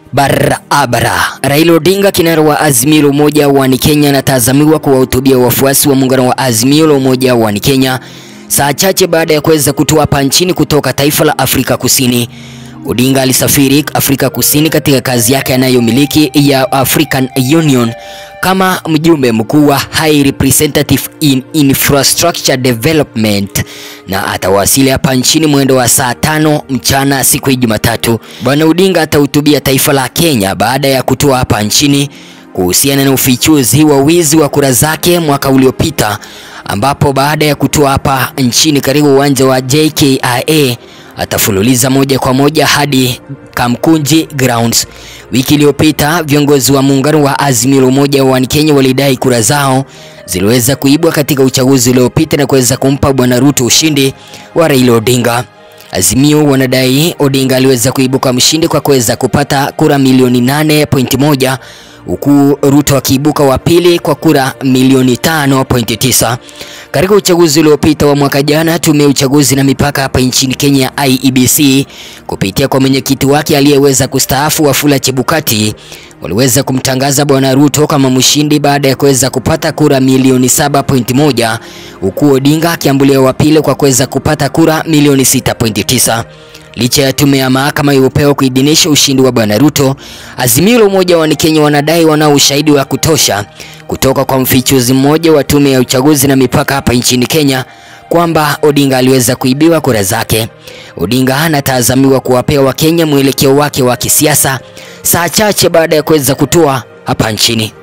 Barabara. Raila Odinga, kinara wa Azimio la Umoja wa Kenya, anatazamiwa kuwahutubia wafuasi wa muungano wa Azimio la Umoja wa Kenya saa chache baada ya kuweza kutua hapa nchini kutoka taifa la Afrika Kusini. Odinga alisafiri Afrika Kusini katika kazi yake anayomiliki ya African Union kama mjumbe mkuu wa High Representative in Infrastructure Development na atawasili hapa nchini mwendo wa saa tano mchana siku ya Jumatatu. Bwana Odinga atahutubia taifa la Kenya baada ya kutua hapa nchini kuhusiana na ufichuzi wa wizi wa kura zake mwaka uliopita, ambapo baada ya kutua hapa nchini karibu uwanja wa JKIA atafululiza moja kwa moja hadi Kamkunji Grounds. Wiki iliyopita viongozi wa muungano wa Azimio la Umoja wa Kenya walidai kura zao ziliweza kuibwa katika uchaguzi uliopita na kuweza kumpa Bwana Ruto ushindi wa Raila Odinga. Azimio wanadai Odinga aliweza kuibuka mshindi kwa kuweza kupata kura milioni 8.1 huku Ruto akiibuka wa pili kwa kura milioni 5.9. Katika uchaguzi uliopita wa mwaka jana, tume ya uchaguzi na mipaka hapa nchini Kenya IEBC kupitia kwa mwenyekiti wake aliyeweza kustaafu Wafula Chebukati waliweza kumtangaza bwana Ruto kama mshindi baada ya kuweza kupata kura milioni 7.1 huku Odinga akiambulia wa pili kwa kuweza kupata kura milioni 6.9. Licha ya tume ya mahakama ya upeo kuidhinisha ushindi wa bwana Ruto, Azimio la Umoja wa Kenya wanadai wanao ushahidi wa kutosha kutoka kwa mfichuzi mmoja wa tume ya uchaguzi na mipaka hapa nchini Kenya kwamba Odinga aliweza kuibiwa kura zake. Odinga anatazamiwa kuwapea Wakenya mwelekeo wake wa kisiasa saa chache baada ya kuweza kutua hapa nchini.